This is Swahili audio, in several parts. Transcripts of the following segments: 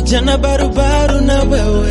kijana barubaru na wewe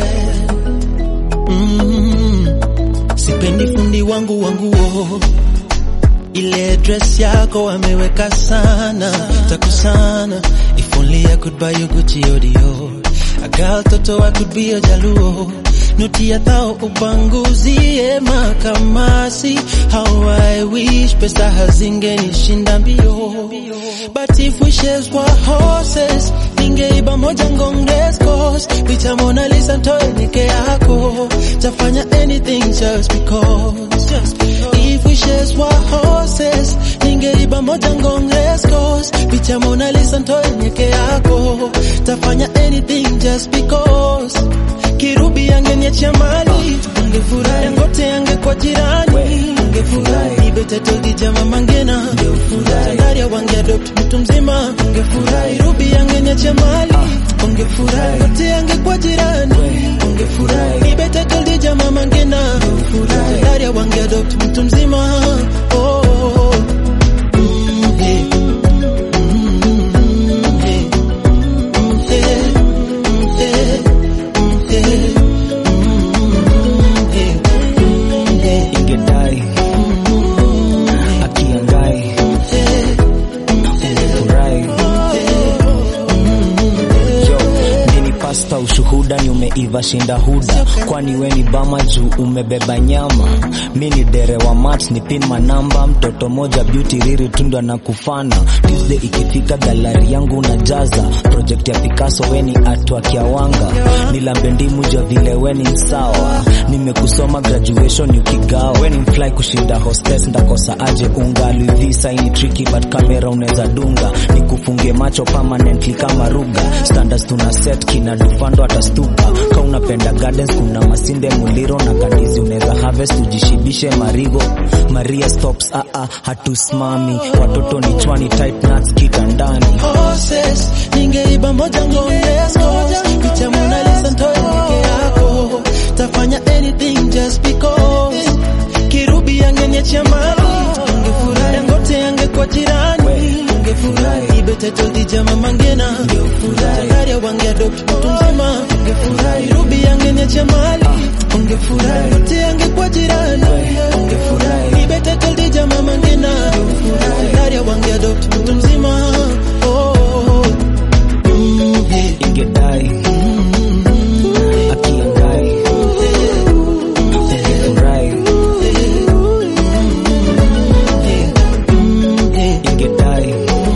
mm. Sipendi fundi wangu wanguo, ile dress yako wameweka sana takusana. If only I could buy you Gucci or Dior, a girl toto I could be a jaluo noti ya thao upanguzie makamasi. How I wish pesa hazingenishinda mbio, but if wishes were horses ningeiba moja ngonges cause picha Mona Lisa ntoe nike yako tafanya anything just because, just because. If wishes were horses ningeiba moja ngonges cause picha Mona Lisa ntoe nike yako tafanya anything just because Kirubi angeniachia mali ungefurahi, Dangote angekuwa jirani ungefurahi, Ibete toldi jama mangena ungefurahi, Tandaria wangeadopt mtu mzima ungefurahi, Kirubi angeniachia mali ungefurahi, Dangote angekuwa jirani ungefurahi, Ibete toldi jama mangena ungefurahi, Tandaria wangeadopt mtu mzima oh, oh, oh. Mm, hey. Mm, hey. Mm, hey. Mm, hey. ingedai akiangai ungefurahi yo mini pasta ushuhuda ni umeiva shinda huda kwani we ni bama juu umebeba nyama mi ni dere wa mat ni pin manamba mtoto moja beauty riri tundwa na kufana tuesday ikifika galari yangu unajaza project ya picasso we ni atwa kiawanga nilambe ndimu jua vile we ni msawa nimekusoma graduation ukigawa we ni mfly kushinda hostess ndakosa aje unga luivisa ini tricky but kamera unaweza dunga nikufunge macho permanently kama ruga standards tuna set kina dufando atastuka ka unapenda gardens kuna masinde muliro na kandizi unaweza harvest ujishibishe marigo maria stops ah ah hatusimami watoto ni chwani tight nuts kitandani horses ningeiba moja ngongescos picha Mona Lisa ntoe peke yako tafanya anything just because Kirubi angeniachia mali ungefurahi Dangote angekuwa jirani ungefurahi Ibete toldi jama mangena ungefurahi Tandaria wangeadopt mtu mzima ungefurahi Kirubi angeniachia mali ungefurahi Dangote angekuwa jirani ungefurahi Ibete toldi jama mangena ungefurahi Tandaria wangeadopt mtu mzima oh, oh, oh. Mm, hey. ingedai akiangai ungefurahi ingedai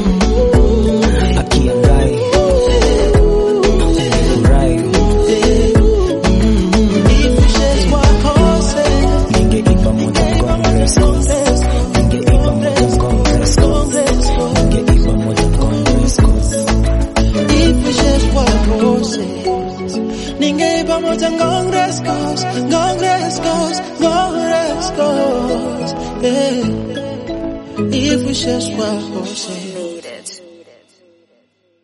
akiangai ungefurahi ningeiba moja Congress ningeiba moja Congress ningeiba moja Congress Ningeiba moja Congress cause, Congress cause, Congress cause, yeah. If we just were horses.